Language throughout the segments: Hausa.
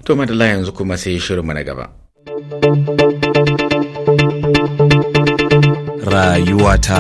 To madalla yanzu kuma sai shirinmu na gaba. Rayuwata.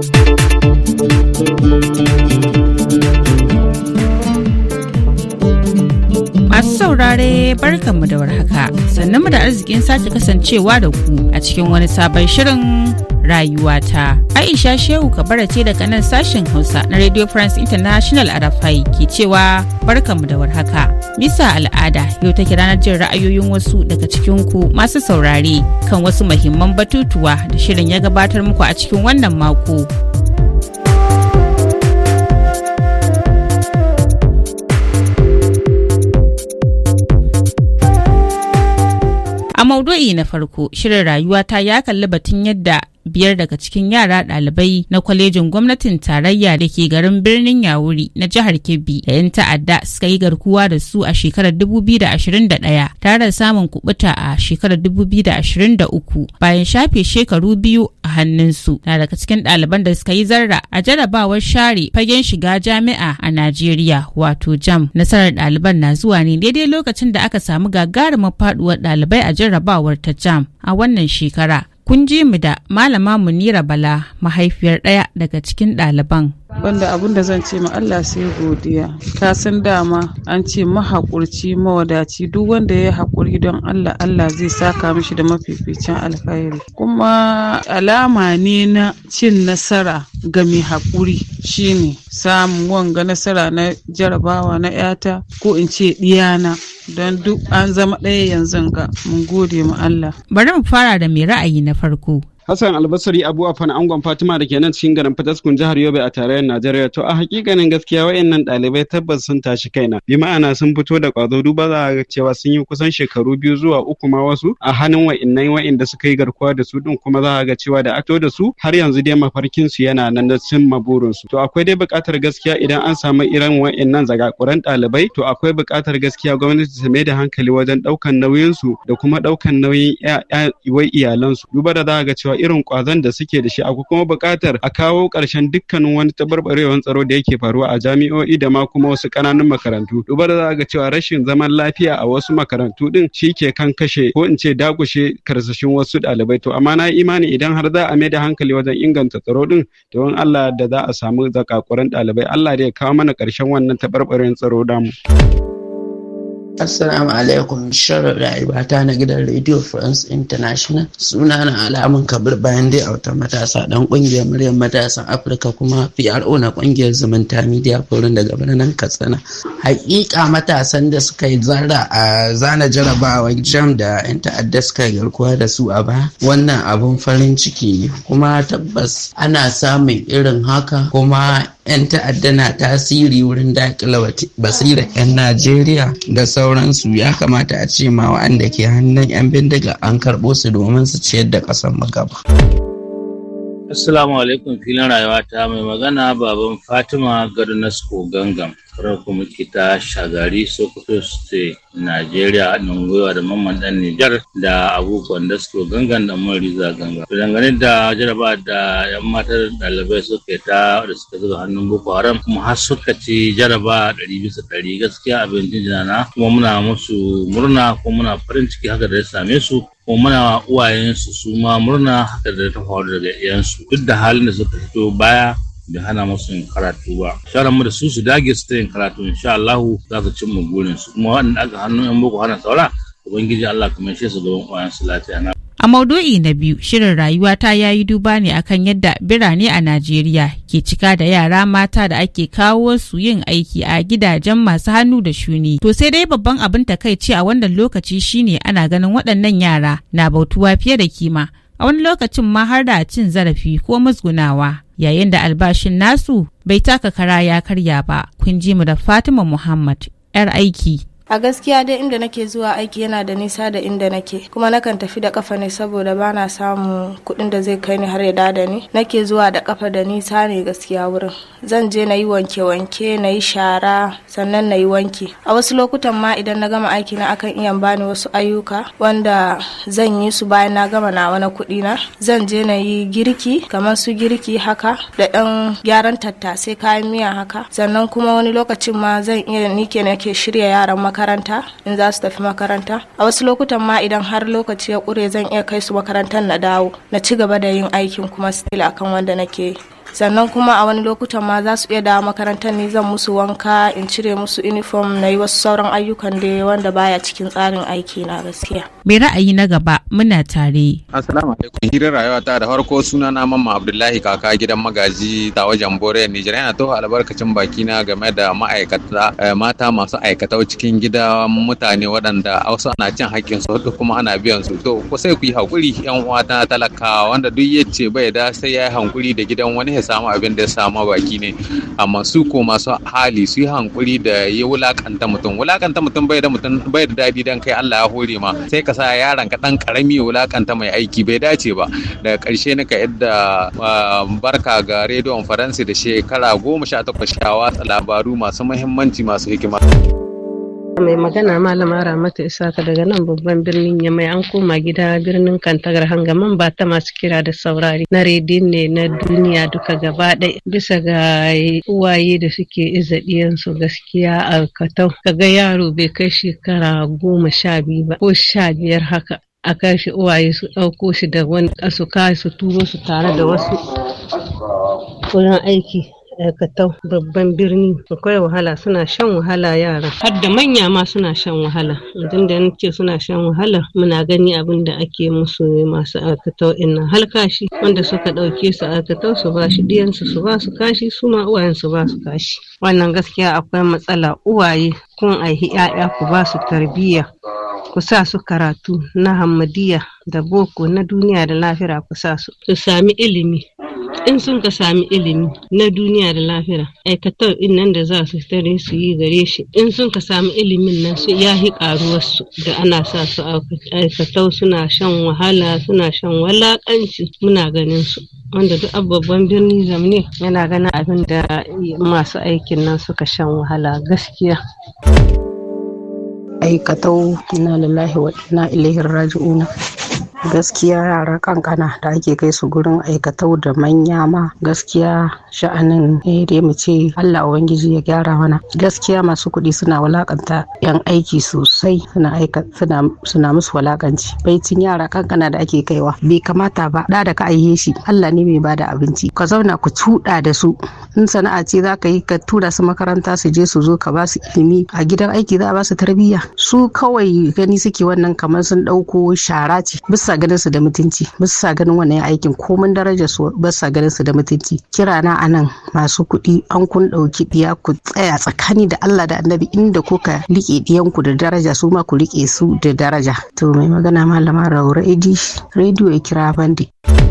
Masu saurare barkanmu da warhaka sannan mu da arzikin sake kasancewa da ku a cikin wani sabon shirin rayuwata. Aisha Shehu Kabara ce daga nan sashen Hausa na Radio France International a Rafai ke cewa barkanmu da warhaka. Bisa al'ada yau take ranar jin ra'ayoyin wasu daga cikin ku masu saurare kan wasu mahimman batutuwa da shirin ya gabatar muku a cikin wannan mako. A maudu'i na farko, shirin rayuwata ya kalli batun yadda biyar daga cikin yara ɗalibai na kwalejin gwamnatin tarayya da ke garin birnin yawuri na jihar kebbi da 'yan ta'adda suka yi garkuwa da su a shekarar 2021 tare da samun kubuta a shekarar 2023 bayan shafe shekaru biyu a hannunsu na daga cikin ɗaliban da suka yi zarra a jarabawar share fagen shiga jami'a a najeriya wato jam nasarar ɗaliban na zuwa ne daidai lokacin da aka samu gagarumin faduwar ɗalibai a jarabawar ta jam a wannan shekara kun ji mu da malama munira bala mahaifiyar ɗaya daga cikin ɗaliban banda abin da zan ce ma Allah sai godiya ka san dama an ce mahaƙurci mawadaci duk wanda ya haƙuri don Allah Allah zai saka mishi da mafificin alkhairi kuma alama ne na cin nasara ga mai haƙuri shine samun wanga nasara na jarabawa na yata ko in ce ɗiyana don duk an zama ɗaya yanzu ga mun gode ma Allah bari mu fara da mai ra'ayi na farko Hassan Albasari Abu Afan Angon Fatima da ke nan cikin garin Fataskun jihar Yobe a tarayyar Najeriya to a hakikanin gaskiya wayannan ɗalibai tabbas sun tashi kaina bi ma'ana sun fito da ƙwazo duba za a ga cewa sun yi kusan shekaru biyu zuwa uku ma wasu a hannun wa'innan wa'inda suka yi garkuwa da su din kuma za a ga cewa da ato da su har yanzu dai mafarkin su yana nan da cimma burin su to akwai dai buƙatar gaskiya idan an samu irin wa'innan zagakuran ɗalibai to akwai buƙatar gaskiya gwamnati ta mai da hankali wajen ɗaukan nauyin su da kuma ɗaukan nauyin wai iyalansu duba da za a ga cewa irin kwazon da suke da shi akwai kuma buƙatar a kawo ƙarshen dukkanin wani tabarbarewar tsaro da yake faruwa a jami'o'i da ma kuma wasu ƙananan makarantu duba da za ga cewa rashin zaman lafiya a wasu makarantu din shi ke kan kashe ko in ce dakushe karsashin wasu ɗalibai to amma na imani idan har za a mai da hankali wajen inganta tsaro din to in Allah da za a samu zakakuran ɗalibai Allah da ya kawo mana ƙarshen wannan tabarbarewar tsaro damu. Assalamu alaikum shirin rayuwata na gidan Radio France International suna na alamun kabir bayan dai auta matasa dan kungiyar muryar matasan Afirka kuma PRO na kungiyar zumunta media forum daga birnin Katsina. Hakika matasan da suka yi zarra a zana jarabawa jam da yan ta'adda suka yi garkuwa da su a ba wannan abun farin ciki ne kuma tabbas ana samun irin haka kuma 'yan ta'adda na tasiri wurin daƙila basirar 'yan Najeriya da sauransu ya kamata a ce ma wa'anda ke hannun 'yan bindiga an karɓo su domin su ciyar da ƙasar gaba. Assalamu alaikum filin rayuwa ta mai magana baban Fatima Garnasko Gangam. Karar kuma ta shagari Sokoto State, Najeriya haɗin gwiwa da mamman ɗan Nijar da abubuwan da suke gangan da Mariza ganga. Dangane da jaraba da 'yan matar ɗalibai suka ta da suka zuba hannun Boko Haram kuma har suka ci jaraba ɗari bisa ɗari gaskiya abin jinjina kuma muna musu murna kuma muna farin ciki haka da ya same su kuma muna uwayensu su ma murna haka da ta faru daga iyansu duk da halin da suka fito baya bai hana musu yin karatu ba shawarar mu da su su dage su ta yin karatu insha Allah za su cimma burin su kuma waɗanda aka hannun yan boko hana saura ubangiji Allah kuma shi su gaban uwayensu lafiya na A maudu'i na biyu, shirin rayuwata ya yi duba ne akan yadda birane a Najeriya ke cika da yara mata da ake kawo su yin aiki a gidajen masu hannu da shuni. To sai dai babban abin takaici a wannan lokaci shine ana ganin waɗannan yara na bautuwa fiye da kima. A wani lokacin ma har da cin zarafi ko musgunawa. Yayin da albashin nasu bai taka kara ya karya ba, kun ji mu da Fatima Muhammad, 'yar aiki. a gaskiya dai inda nake zuwa aiki yana da nisa da inda nake kuma nakan tafi da kafa ne saboda bana samun kuɗin da zai kai ni har ya da ni nake zuwa da kafa da nisa ne gaskiya wurin zan je na yi wanke-wanke na yi shara sannan na yi wanki a wasu lokutan ma idan na gama aiki na akan iya bani wasu ayyuka wanda zan yi su bayan na gama nawa na kuɗi na zan je na yi girki kamar su girki haka da ɗan gyaran tattasai kayan miya haka sannan kuma wani lokacin ma zan iya nike nake shirya yaran makaranta in za su tafi makaranta a wasu lokutan ma idan har lokaci ya ƙure zan iya kai su makarantar na dawo na ci gaba da yin aikin kuma still akan wanda nake sannan kuma a wani lokutan ma za su iya dawo makarantar ni zan musu wanka in cire musu uniform na yi wasu sauran ayyukan da wanda baya cikin tsarin aiki na gaskiya mai ra'ayi na gaba muna tare assalamu alaikum hirar rayuwa ta da farko suna na mamma abdullahi kaka gidan magaji ta wajen bore nijar yana toho albarkacin baki na game da ma'aikata mata masu aikata cikin gida mutane waɗanda wasu ana cin hakkin su hudu kuma ana biyan su to ko sai ku yi hakuri yan uwa ta talakawa wanda duk yace bai da sai ya yi hankuri da gidan wani samu abin da ya samu baki ne amma su ko masu hali su yi hankuri da ya wulakanta mutum wulakanta mutum bai da mutum bai da dadi dan kai Allah ya hore ma sai ka sa yaron ka dan karami ya wulakanta mai aiki bai dace ba daga karshe na ka yadda barka ga rediyon faransi da shekara goma sha takwas sha watsa labaru masu muhimmanci masu hikima. mai magana malama ramata isaka daga nan babban birnin yamai an koma gida birnin kantagar hangaman ba ta masu kira da saurari na redin ne na duniya duka gaba ɗaya bisa ga uwaye da suke iza ɗiyansu gaskiya a katau kaga yaro bai kai shekara goma sha biyu ba ko sha biyar haka a kashi uwaye su ɗauko shi da wani su su turo su tare da wasu wurin aiki aikatau babban birni akwai wahala suna shan wahala yara har da manya ma suna shan wahala idan da ce suna shan wahala muna gani abin da ake musu masu aikatau inna halkashi wanda suka ɗauke su aikatau su ba shi diyansu su ba su kashi su ma uwayen su ba su kashi wannan gaskiya akwai matsala uwaye kun aihi 'ya'ya ku ba su tarbiyya ku sa su karatu na hamadiya da boko na duniya da lafira ku sa su su sami ilimi in sun ka sami ilimi na duniya da lafiya aikatar in nan da za su tare su yi gare shi in sun ka sami ilimin nan su ya hi karuwarsu da ana sa su aikatau suna shan wahala suna shan walakanci muna ganin su wanda duk babban birni zamne yana ganin abin da masu aikin nan suka shan wahala gaskiya aikatau ina lillahi wa ina ilaihi raji'una gaskiya yara kankana da ake kai su gurin aikatau da manya ma gaskiya sha'anin eh dai mu ce Allah ubangiji ya gyara mana gaskiya masu kuɗi suna walakanta yan aiki sosai suna aika suna suna musu walakanci baitin yara kankana da ake kaiwa bai kamata ba da da ka aihe shi Allah ne mai bada abinci ka zauna ku cuɗa da su in sana'a ce za ka yi ka tura su makaranta su je su zo ka ba su ilimi a gidan aiki za a ba su tarbiyya su kawai gani suke wannan kamar sun ɗauko shara ce bisa ganin su da mutunci bisa ganin wannan aikin komin darajar su bisa ganin su da mutunci kira na anan masu kuɗi an kun ɗauki ɗiya ku tsaya tsakani da Allah da Annabi inda kuka liƙe ɗiyanku da daraja su ma ku liƙe su da daraja to mai magana malama Raura Edi rediyo ya kira bandi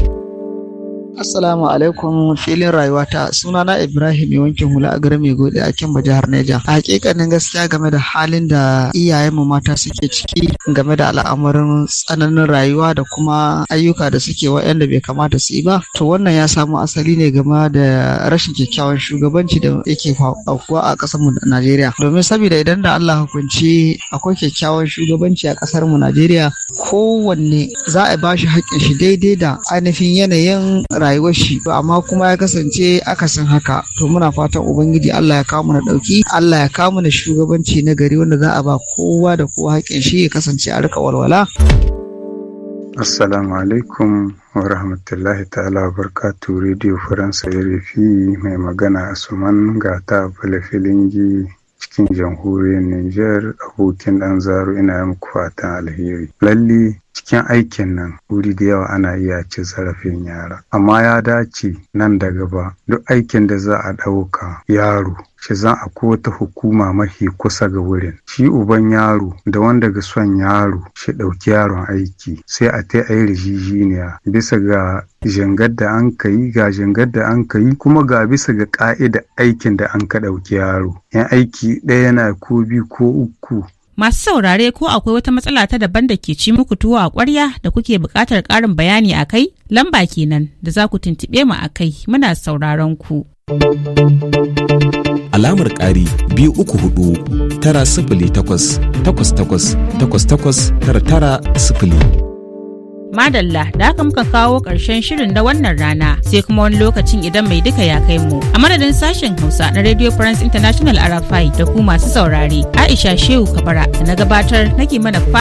Assalamu alaikum filin rayuwata sunana Ibrahim mai wankin hula a garin Maigode a Kimba jihar Neja. A hakikanin gaskiya game da halin da iyayenmu mata suke ciki game da al'amarin tsananin rayuwa da kuma ayyuka da suke waɗanda bai kamata su yi ba. To wannan ya samu asali ne game da rashin kyakkyawan shugabanci da yake aukuwa a ƙasar mu Najeriya. Domin saboda idan da Allah hukunci akwai kyakkyawan shugabanci a ƙasar mu Najeriya kowanne za a ba shi haƙƙin shi daidai da ainihin yanayin rayuwar shi amma kuma ya kasance akasin haka to muna fatan ubangiji Allah ya kawo mana dauki Allah ya kawo mana shugabanci na gari wanda za a ba kowa da kowa haƙin shi ya kasance a rika walwala Assalamu alaikum wa rahmatullahi ta'ala wa barkatu Radio Faransa RFI mai magana Asuman Gata Filingi cikin jamhuriyar Nijar abokin ɗan zaro ina yi muku fatan alheri. Lalle cikin aikin nan wuri da yawa ana iya ci zarafin yara amma ya dace nan da gaba duk aikin da za a ɗauka yaro shi za a wata hukuma mafi kusa ga wurin shi uban yaro da wanda ga son yaro shi ɗauki yaron aiki sai a ta yi rijijiniya bisa ga jangar da an ka yi ga jangar da an ka yi kuma ga bisa ga ƙa'ida aikin da an ka ɗauki yaro yan aiki ɗaya yana ko biyu ko uku Masu saurare ko akwai wata matsala ta daban da ke ci muku tuwo a ƙwarya da kuke buƙatar ƙarin bayani a kai? Lamba kenan da za ku tuntuɓe mu a kai muna sauraron ku. Alamar ƙari biyu uku hudu tara sifili takwas takwas takwas takwas takwas tara tara sifili. Madalla da haka muka kawo ƙarshen shirin na wannan rana sai kuma wani lokacin idan mai duka ya kai mu. A madadin sashen Hausa na Radio France International Arafai da ku masu saurare Aisha Shehu Kabara da na gabatar nake mana